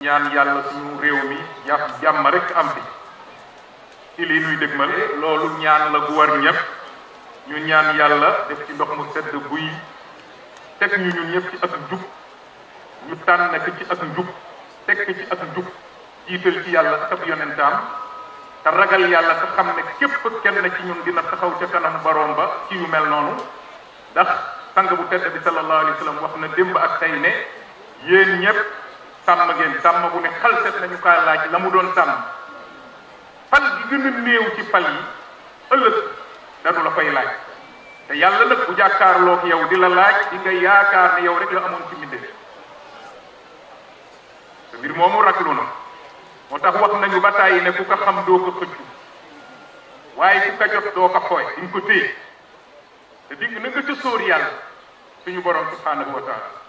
ñaan yàlla suñu réew mi jàpp jàmm rek am fi ci lii nuy dégmal loolu ñaan la gu war ñëpp ñu ñaan yàlla def ci ndox mu sedd buy teg ñu ñun ñëpp ci ak njub ñu tànn ko ci ak njub teg ko ci ak njub jiital ci yàlla ak ab yonentaam te ragal yàlla te xam ne képp kenn ci ñun dina taxaw ca kanam baroom ba ci yu mel noonu ndax sang bu tedd bi sallallahu alayhi wa sallam wax na démb ak tey ne yéen ñëpp sàmm ngeen sàmm bu ne xalset nañu kaa laaj la mu doon sàmm fal gi gën a néew ci fal yi ëllëg danu la koy laaj te yàlla nag bu jàkkaarloog yow di la laaj di nga yaakaar ne yow rek la amoon ci mbindee te mbir moomu raglu na moo tax wax nañu ba tàyyi ne ku ko xam doo ko xëccu waaye ku ko jot doo ko xooy di nga ko téye te digg na nga ca sóor yàlla suñu borom subhanahu wa taala